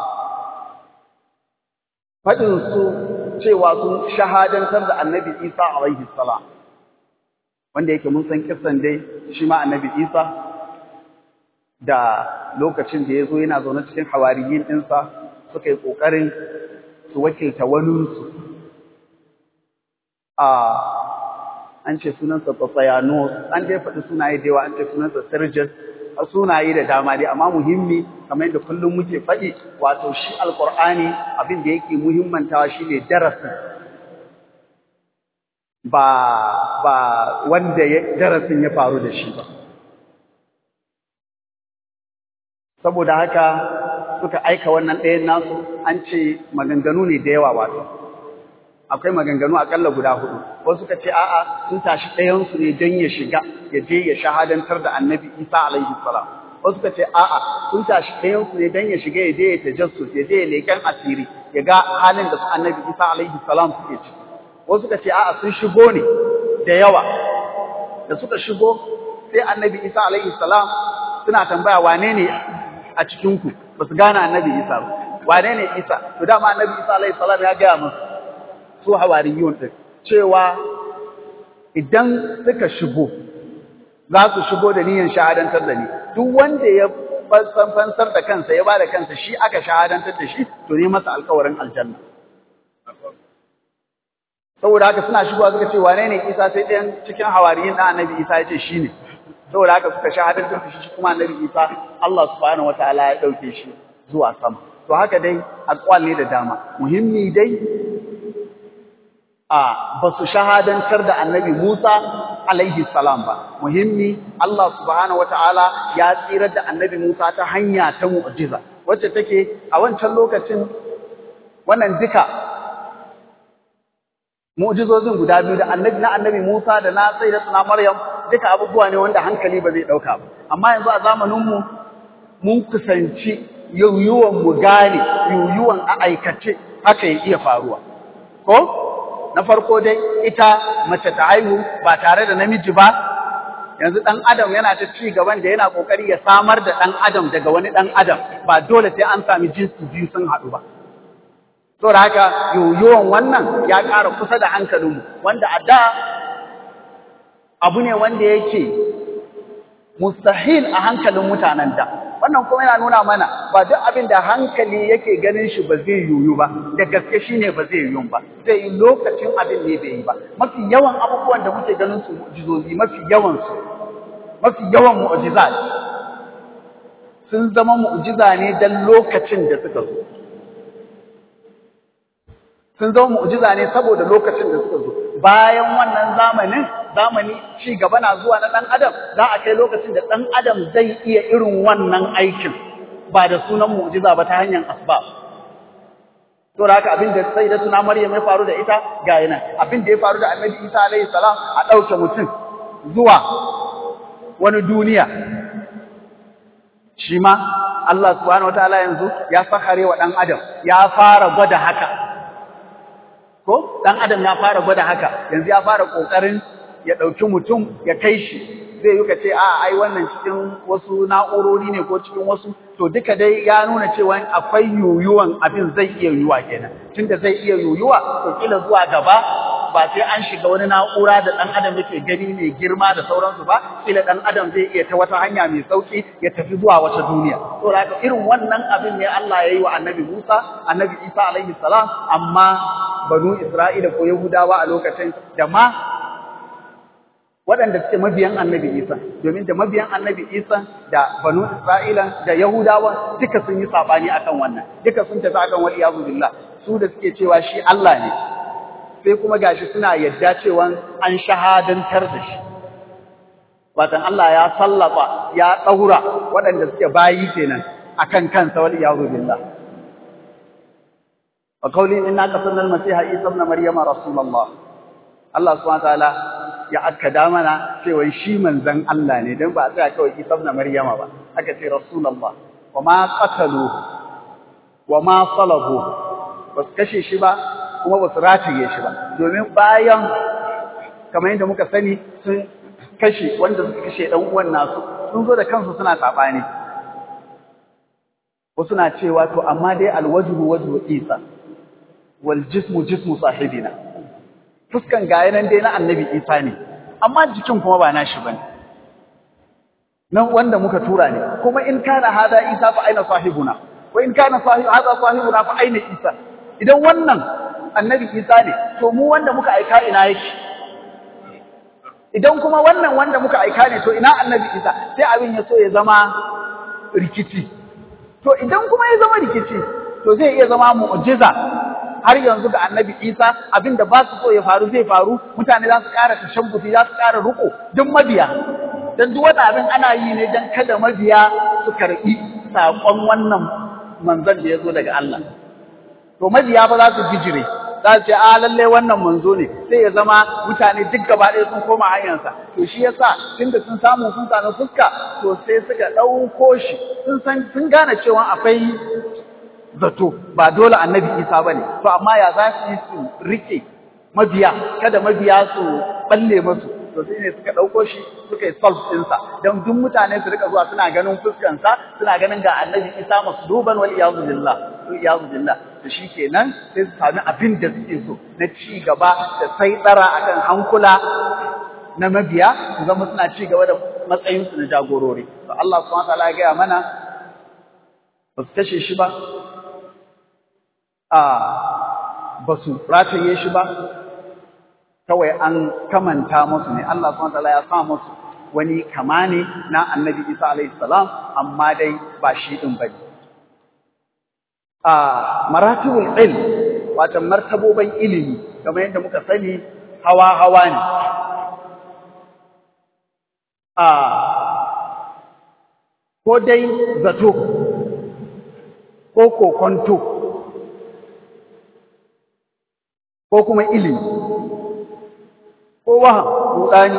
faɗin su cewa sun shahadantar da annabi Isa alaihi salam wanda yake mun san kissan dai shi ma annabi Isa da lokacin da ya zo yana zaune cikin hawariyin ɗinsa suka yi ƙoƙarin su wakilta waninsu a an ce sunansa Tsayanos an dai faɗi sunaye da yawa an ce sunansa Sergius sunaye da dama dai amma muhimmi kamar yadda kullum muke faɗi wato shi alƙur'ani abin da yake muhimmantawa shine darasin ba ba wanda darasin ya faru da shi ba saboda haka suka aika wannan ɗayan nasu an ce maganganu ne da yawa wato akwai maganganu akalla guda hudu wasu suka ce a'a sun tashi ɗayansu ne don ya shiga ya je ya shahadantar da annabi isa alaihi salam wasu suka ce a'a sun tashi ɗayansu ne don ya shiga ya je ya tajassus ya je ya leƙen asiri ya ga halin da su annabi isa alaihi salam suke ciki wasu suka ce a'a sun shigo ne da yawa da suka shigo sai annabi isa alaihi salam suna tambaya wane ne a cikinku ba su gane annabi isa ba wane ne isa to dama annabi isa alaihi salam ya gaya musu su hawariyun din cewa idan suka shigo za su shigo da niyyar shahadantar da ni duk wanda ya fansar da kansa ya ba da kansa shi aka shahadantar da shi to ne masa alkawarin aljanna saboda haka suna shigowa suka ce wane ne isa sai ɗayan cikin hawariyin ɗan annabi isa ya ce shi ne saboda haka suka shahadantar da shi kuma annabi isa Allah subhanahu wataala ya ɗauke shi zuwa sama to haka dai akwal ne da dama muhimmi dai a ba su shahadantar da annabi Musa alaihi salam ba muhimmi Allah subhanahu wataala ya tsirar da annabi Musa ta hanya ta mu'jiza wacce take a wancan lokacin wannan duka mu'jizozin guda biyu da annabi na annabi Musa da na sayyidatuna Maryam duka abubuwa ne wanda hankali ba zai dauka ba amma yanzu a zamanin mu mun kusanci yuyuwan mu gane yuyuwan a aikace haka ya iya faruwa ko na farko dai ita mace ta haihu ba tare da namiji ba yanzu dan adam yana ta ci gaban da yana kokari ya samar da dan adam daga wani dan adam ba dole sai an sami jinsi biyu sun haɗu ba saboda haka yoyon wannan ya ƙara kusa da hankalinmu wanda a da abu ne wanda yake mustahil a hankalin mutanen da wannan kuma yana nuna mana ba duk abin da hankali yake ganin shi ba zai yoyu ba da gaske shine ba zai yoyu ba zai yi lokacin abin ne bai yi ba mafi yawan abubuwan da muke ganin su mu'jizozi mafi yawan su mafi yawan mu'jizat sun zama mu'jiza ne dan lokacin da suka zo sun zama mu'jiza ne saboda lokacin da suka zo bayan wannan zamanin zamani ci gaba na zuwa na dan adam za a kai lokacin da dan adam zai iya irin wannan aikin ba da sunan mu'jiza ba ta hanyar asbab to da haka abin da sai da tuna Maryam ya faru da ita ga yana abin da ya faru da Annabi Isa alaihi salam a dauke mutum zuwa wani duniya shi ma Allah subhanahu wataala yanzu ya sakare wa dan adam ya fara gwada haka ko dan adam ya fara gwada haka yanzu ya fara kokarin ya dauki mutum ya kai shi zai yi kace a ai wannan cikin wasu na'urori ne ko cikin wasu to duka dai ya nuna cewa akwai yuyuwan abin zai iya yuyuwa kenan tunda zai iya yuyuwa to kila zuwa gaba ba sai an shiga wani na'ura da dan adam yake gani mai girma da sauransu ba kila dan adam zai iya ta wata hanya mai sauki ya tafi zuwa wata duniya to haka irin wannan abin ne Allah ya yi wa Annabi Musa Annabi Isa alaihi salam amma banu Isra'ila ko Yahudawa a lokacin da ma waɗanda suke mabiyan annabi Isa domin da mabiyan annabi Isa da banu Isra'ila da Yahudawa duka sun yi sabani akan wannan duka sun tafi akan wal iyadu billah su da suke cewa shi Allah ne sai kuma gashi suna yadda cewa an shahadantar da shi watan Allah ya sallaba ya daura waɗanda suke bayi kenan akan kansa wal iyadu billah wa qawli inna qasalna al-masiha Isa ibn Maryama rasulullah Allah subhanahu wa ta'ala ya akkada mana cewa shi manzon Allah ne dan ba a tsaya kawai Isa ibn Maryama ba aka ce Rasulullah wa ma qatalu wa ma salabu bas kashe shi ba kuma bas rataye shi ba domin bayan kamar yadda muka sani sun kashe wanda suka kashe dan uwan nasu sun zo da kansu suna sabani wasu na cewa to amma dai alwajhu wajhu isa wal jismu jismu sahibina fuskan gaya nan dai na annabi isa ne amma jikin kuma ba nashi bane nan wanda muka tura ne kuma in kana hada isa fa aina sahibuna wa in kana sahib hada sahibuna fa aina isa idan wannan annabi isa ne to mu wanda muka aika ina yake idan kuma wannan wanda muka aika ne to ina annabi isa sai abin ya so ya zama rikici to idan kuma ya zama rikici to zai iya zama mu'jiza har yanzu ga annabi isa abinda ba su so ya faru zai faru mutane za su ƙara tashabbuti za su ƙara ruko duk mabiya dan duk wani abin ana yi ne dan kada mabiya su karɓi saƙon wannan manzon da ya zo daga Allah to mabiya ba za su bijire za su ce a lalle wannan manzo ne sai ya zama mutane duk gaba ɗaya sun koma hanyarsa to shi yasa tunda sun samu sun sami fuska to sai suka ɗauko shi sun san sun gane cewa akwai zato ba dole annabi isa ba ne to amma ya za su yi su rike mabiya kada mabiya su balle masu to sai ne suka ɗauko shi suka yi solve ɗinsa don duk mutane su rika zuwa suna ganin fuskansa suna ganin ga annabi isa masu duban wal iyazu billah wal iyazu billah to shi kenan sai su sami abin da suke so na ci gaba da sai tsara akan hankula na mabiya su zama suna ci gaba da matsayinsu na jagorori to Allah subhanahu wa ta'ala ya gaya mana ba su kashe shi ba a ba su rataye shi ba kawai an kamanta musu ne Allah subhanahu wataala ya sa musu wani kama ne na Annabi Isa alaihi salam amma dai ba shi din bane a maratibul ilm wato martaboban ilimi kamar yadda muka sani hawa hawa ne a ko dai zato ko kokonto ko kuma ilimi ko waham rudani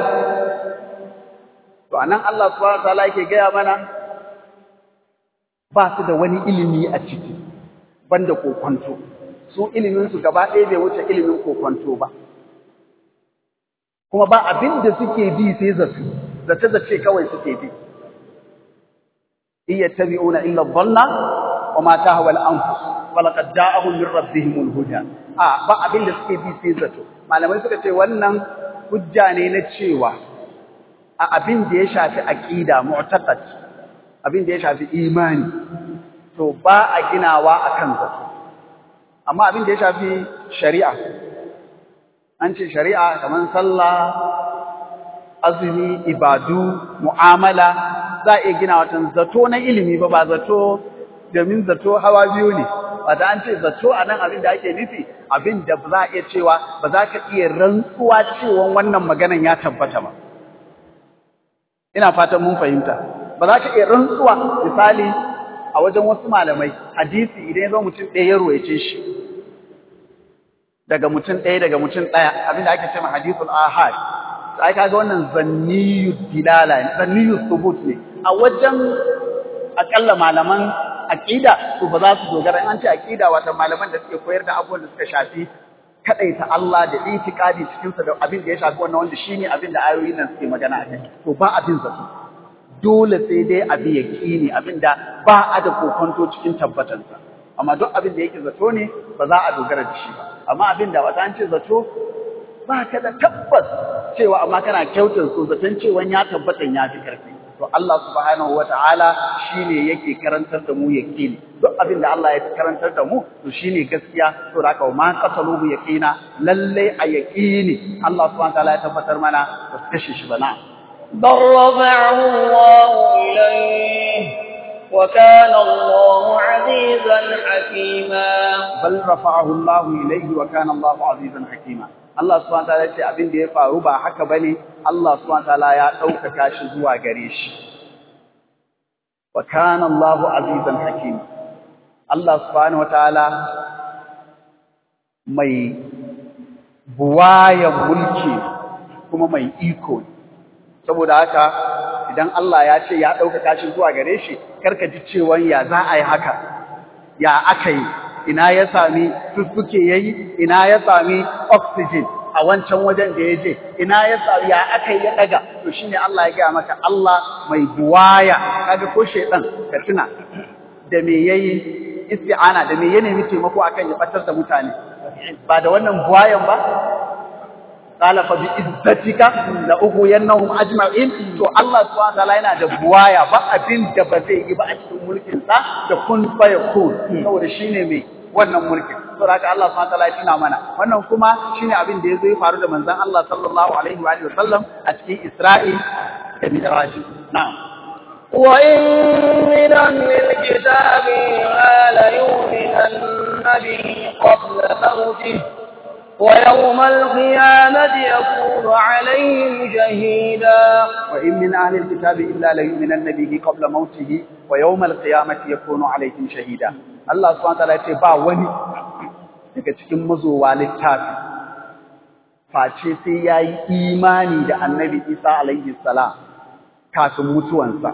to anan Allah subhanahu wataala yake gaya mana ba su da wani ilimi a ciki banda kokonto su ilimin su gaba ɗaya bai wuce ilimin kokonto ba kuma ba abin da suke bi sai zasu zace zace kawai suke bi iyattabi'una illa dhanna wa ma tahwa al-anfus wa laqad ja'ahum min rabbihim al-huda a ba abin da suke bi sai zato malamai suka ce wannan hujja ne na cewa a abin da ya shafi aqida mu'taqad abin da ya shafi imani to ba a ginawa akan zato amma abin da ya shafi shari'a an ce shari'a kaman sallah azumi ibadu mu'amala za a iya gina watan zato na ilimi ba ba zato domin zato hawa biyu ne wata an ce zato a nan abin da ake nufi abin da za a iya cewa ba za ka iya rantsuwa cewa wannan maganan ya tabbata ba ina fatan mun fahimta ba za ka iya rantsuwa misali a wajen wasu malamai hadisi idan ya zo mutum ɗaya ya ruwaice shi daga mutum ɗaya daga mutum ɗaya abin da ake cewa hadisul ahad sai kaga wannan zanniyu dilala ne zanniyu thubut ne a wajen akalla malaman aqida to ba za su dogara an ce aqida wato malaman da suke koyar da abubuwan da suka shafi kadaita Allah da itikadi cikin sa da abin da ya shafi wannan wanda shine abin da ayoyin nan suke magana a kai to ba abin zato dole sai dai abi yaqini abin da ba a da kokonto cikin tabbatansa amma duk abin da yake zato ne ba za a dogara da shi ba amma abin da wata an ce zato ba ka da tabbas cewa amma kana kyautar so zaton cewa ya tabbatan ya fi karfi to Allah subhanahu wata'ala shine yake karantar da mu yaqini duk abin da Allah ya karantar da mu to shine gaskiya to da haka ma qasaluhu yaqina lalle a yaqini Allah subhanahu wata'ala ya tabbatar mana ba su kashe shi ba na بل رفعه الله إليه وكان الله عزيزا حكيما bal rafa'ahu Allah ilayhi wa kana Allah azizan hakima Allah subhanahu wataala ce abin da ya faru ba haka bane Allah subhanahu wataala ya ɗaukaka shi zuwa gare shi wa kana Allah azizan hakima Allah subhanahu wataala mai buwayan mulki kuma mai iko saboda haka idan Allah ya ce ya ɗaukaka shi zuwa gare shi karka ji cewa ya za a yi haka ya aka yi ina ya sami fuffuke yayi ina ya sami oxygen a wancan wajen da ya je ina ya sa ya aka yi ya daga to shine Allah ya gaya maka Allah mai buwaya kaga ko shedan ka tuna da me yayi isti'ana da me ya nemi taimako akan ya batar da mutane ba da wannan buwayan ba qala fa bi izzatika la ughwiyannahum ajma'in to Allah subhanahu wa ta'ala yana da buwaya ba abin da ba zai yi ba a cikin mulkin sa da kun fa yakun saboda shine mai wannan mulkin saboda haka Allah subhanahu wa ta'ala ya tuna mana wannan kuma shine abin da yazo ya faru da manzon Allah sallallahu alaihi wa alihi wasallam a cikin Isra'i da Mi'raj na'am وإن من أهل الكتاب ما ليؤمنن به قبل موته ويوم القيامة يكون عليهم شهيدا وإن من أهل الكتاب إلا ليؤمنن به قبل موته ويوم القيامة يكون عليهم شهيدا الله سبحانه وتعالى يقول با wani daga cikin mazowa littafi face sai yayi imani da Annabi Isa alaihi salam kafin mutuwansa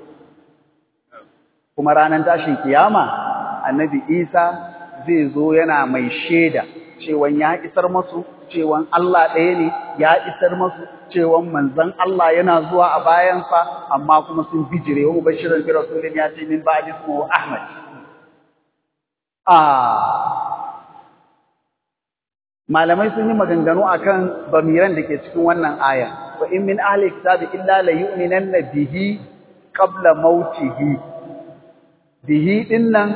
kuma ranar tashin kiyama Annabi Isa zai zo yana mai shaida cewan ya isar masu cewan Allah ɗaya ne ya isar masu cewan manzon Allah yana zuwa a bayansa amma kuma sun bijire wa bashirin bi rasulin ya ce min ba'di ismu Ahmad ah malamai sun yi maganganu akan bamiran da ke cikin wannan aya wa in min ahli kitabi illa la yu'minanna bihi qabla mautihi bihi dinnan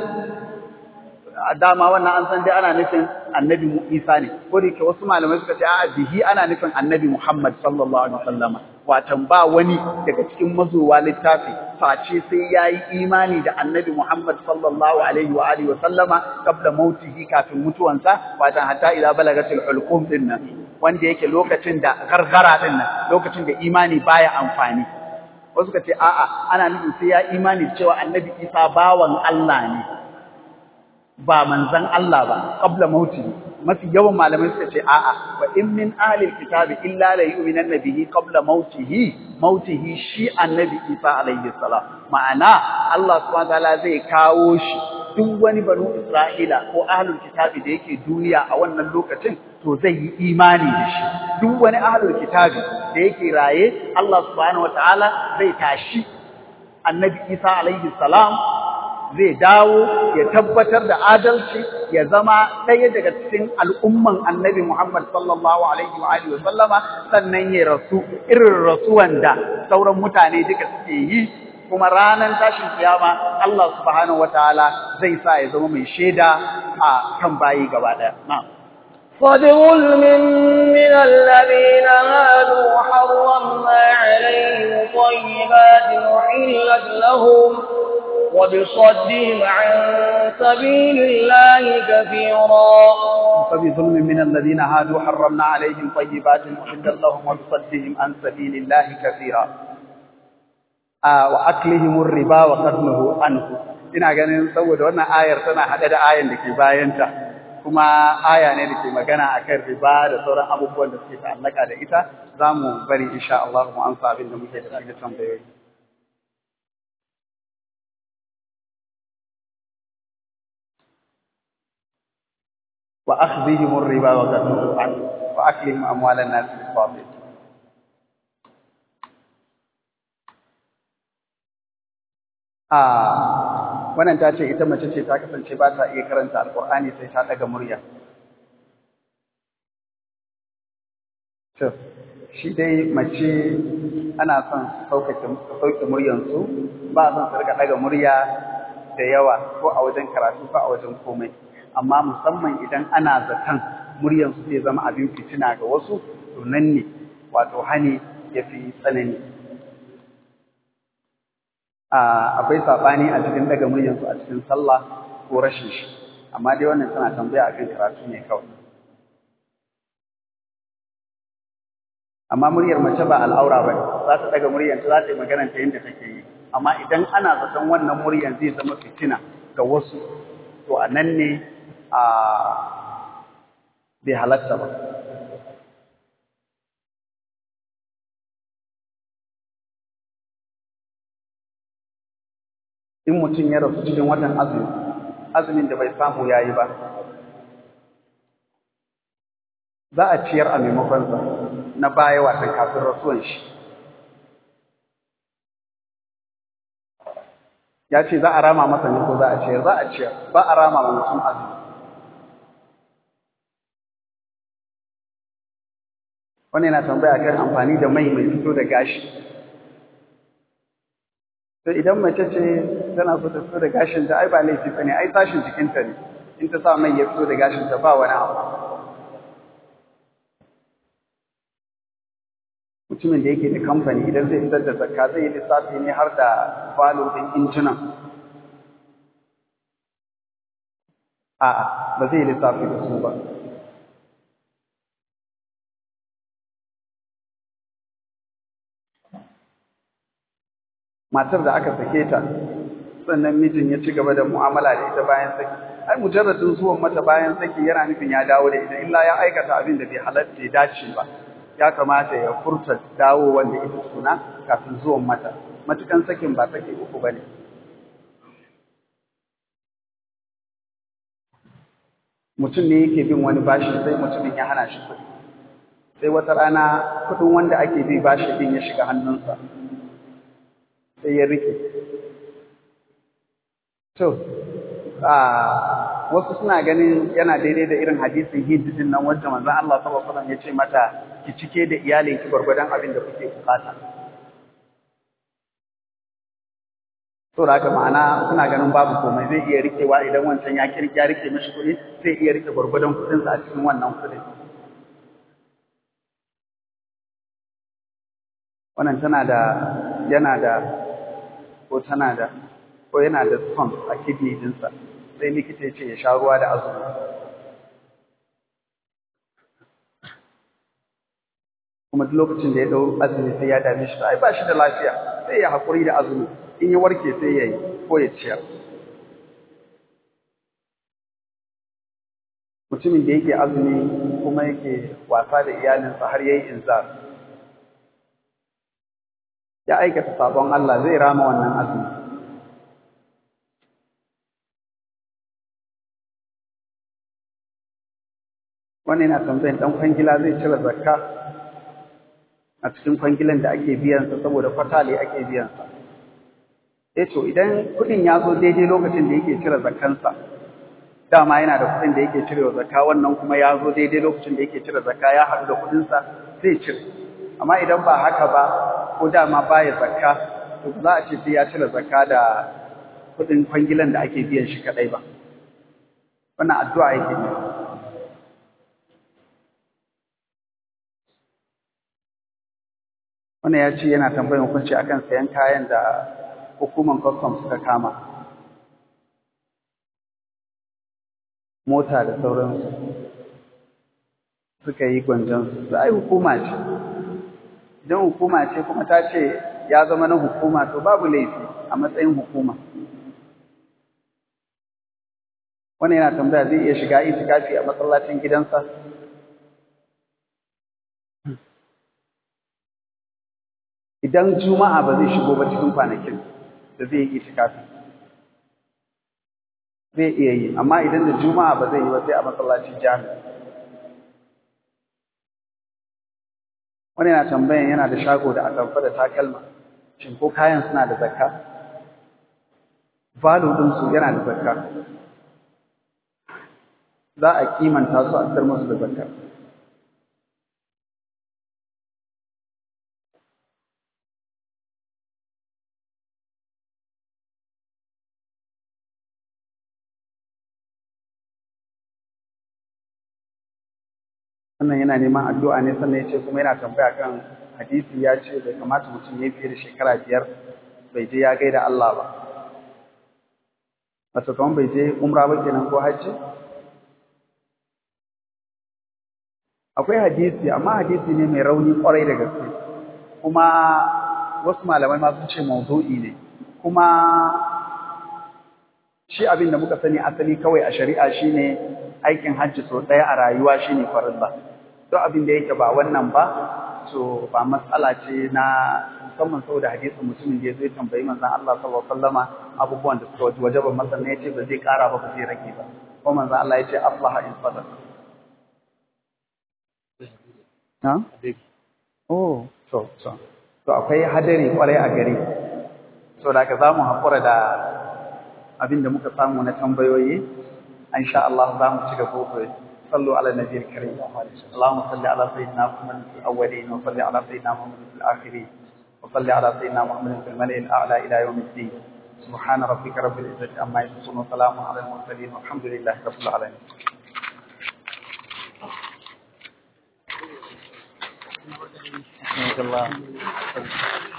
dama wannan an san dai ana nufin annabi Isa ne ko da ke wasu malamai suka ce a'a bihi ana nufin annabi Muhammad sallallahu alaihi wasallama watan ba wani daga cikin mazowa littafi face sai yayi imani da annabi Muhammad sallallahu alaihi wa alihi wasallama qabla mautihi kafin mutuwansa watan hatta ila balagatil hulqum din nan wanda yake lokacin da gargara din nan lokacin da imani baya amfani wasu suka ce a'a ana nufin sai ya imani cewa annabi Isa bawan Allah ne ba manzan Allah ba qabla mauti mafi yawan malamai suka ce a'a wa in min ahli alkitabi illa la yu'minanna bihi qabla mautihi mautihi shi annabi Isa alayhi salam ma'ana Allah subhanahu wataala zai kawo shi duk wani banu Isra'ila ko ahlul kitabi da yake duniya a wannan lokacin to zai yi imani da shi duk wani ahlul kitabi da yake raye Allah subhanahu wataala zai tashi annabi Isa alayhi salam zai dawo ya tabbatar da adalci ya zama ɗaya daga cikin al'umman annabi Muhammad sallallahu alaihi wa alihi sallama sannan ya rasu irin rasuwan da sauran mutane duka suke yi kuma ranar tashin kiyama Allah subhanahu wataala zai sa ya zama mai shaida a kan bayi gaba ɗaya na'am فبظلم من الذين هادوا حرمنا عليهم طيبات أحلت لهم وبصدهم عن سبيل الله كثيرا فبظلم من الذين هادوا حرمنا عليهم طيبات أحلت لهم وبصدهم عن سبيل الله كثيرا آه وأكلهم الربا وقتله عنه ina ganin saboda wannan ayar tana haɗe da ayan da ke bayanta kuma aya ne da ke magana akan riba da sauran abubuwan da suke ta'allaka da ita za mu bari insha Allah mu amsa abin da muke da shi da tambayoyi وأخذهم الربا وقدمه عنه وأكلهم أموال الناس بالباطل Ah, wannan ta ce ita mace ce ta kasance ba ta iya karanta alkur'ani sai ta daga murya. To, shi dai mace ana son sauƙaƙe sauƙe muryansu ba son su riga daga murya da yawa ko a wajen karatu ko a wajen komai. amma musamman idan ana zaton muryansu zai zama abin fitina ga wasu to nan ne wato hani ya fi tsanani akwai saɓani a cikin daga muryansu a cikin sallah ko rashin shi amma dai wannan tana tambaya akan karatu ne kawai amma muryar mace ba al'aura ba za ta daga muryanta za ta yi magana ta yadda take yi amma idan ana zaton wannan muryar zai zama fitina ga wasu to a nan ne a bai halatta ba in mutum ya rasu cikin watan azumi azumin da bai samu yayi ba za a ciyar a maimakonsa na baya watan kafin rasuwan shi ya ce za a rama masa ne ko za a ciyar za a ciyar ba a rama wa mutum azumi wani yana tambaya kan amfani da mai mai fito da gashi to idan mace ce tana so ta fito da gashin ta ai ba laifi bane ai sashin jikinta ne in ta sa mai ya fito da gashin ta ba wani abu mutumin da yake da kamfani idan zai fitar da zakka zai yi lissafi ne har da falo din injunan a'a ba zai yi lissafi da su ba matar da aka sake ta sannan mijin ya ci gaba da mu'amala da ita bayan saki ai mujarradin zuwan mata bayan saki yana nufin ya dawo da ita illa ya aikata abin da bai halatta ya dace ba ya kamata ya furta dawo wanda ita suna kafin zuwan mata matukan sakin ba saki uku bane mutum ne yake bin wani bashi sai mutumin ya hana shi kuɗi sai wata rana kuɗin wanda ake bi bashi din ya shiga hannunsa sai ya rike to a wasu suna ganin yana daidai da irin hadisin Hind din nan wanda manzon Allah sallallahu alaihi wasallam ya ce mata ki cike da iyalinki gwargwadon abin da kuke bukata to da haka ma'ana suna ganin babu komai zai iya rikewa idan wancan ya kirki ya rike mishi kuɗi zai iya rike gwargwadon kuɗinsa a cikin wannan kuɗin wannan tana da yana da ko tana da ko yana da stone a kidney dinsa sai likita ya ce ya sha ruwa da azumi kuma duk lokacin da ya dau azumi sai ya dame shi ai ba shi da lafiya sai ya hakuri da azumi in ya warke sai ya yi ko ya ciyar mutumin da yake azumi kuma yake wasa da iyalinsa har yayi inzar ya aikata sabon Allah zai rama wannan azumi wannan yana tambayin dan kwangila zai cire zakka a cikin kwangilan da ake biyansa saboda fatali ake biyansa eh to idan kudin ya zo daidai lokacin da yake cire zakkansa dama yana da kudin da yake cirewa zakka wannan kuma ya zo daidai lokacin da yake cire zakka ya haɗu da kudinsa zai cire amma idan ba haka ba ko dama baya zakka to za a ce sai ya cire zakka da kudin kwangilan da ake biyan shi kadai ba wannan addu'a yake ne wannan ya ce yana tambayar hukunci akan sayan kayan da hukuman custom suka kama mota da sauransu suka yi gwanjansu su ai hukuma ce idan hukuma ce kuma ta ce ya zama na hukuma to babu laifi a matsayin hukuma wannan yana tambaya zai iya shiga itikafi a masallacin gidansa idan juma'a ba zai shigo ba cikin kwanakin da zai yi itikafi zai iya yi amma idan da juma'a ba zai yi ba sai a masallacin jami'a wani yana tambayan yana da shago da atamfa da takalma shin ko kayan suna da zakka valo din su yana da zakka za a kimanta su a tsar musu da zakka wannan yana neman addu'a ne sannan ya ce kuma yana tambaya kan hadisi ya ce bai kamata mutum ya fiye da shekara biyar bai je ya gaida Allah ba. Wato kamar bai je umra ba kenan ko hajji? Akwai hadisi, amma hadisi ne mai rauni kwarai da gaske, kuma wasu malamai ma sun ce mawdu'i ne, kuma shi abin da muka sani asali kawai a shari'a shine aikin hajji sau ɗaya a rayuwa shine farilla. Duk abin da yake ba wannan ba, to ba matsala ce na musamman saboda hadisin mutumin da ya zo tambayi manzon Allah sallallahu alaihi wasallama abubuwan da suka wajaba masa ne yace ba zai ƙara ba ba zai rage ba. Ko manzon Allah yace aflaha in sadaqa. Na? Oh, to, to. To akwai hadari kwarai a gari. So da ka za mu haƙura da abin da muka samu na tambayoyi. In sha Allah za mu ci gaba gobe. صلوا على النبي الكريم اللهم صل على سيدنا محمد في الأولين وصل على سيدنا محمد في الآخرين وصل على سيدنا محمد في الملئ الأعلى إلى يوم الدين سبحان ربك رب العزة عما يصفون وسلام على المرسلين والحمد لله رب العالمين الله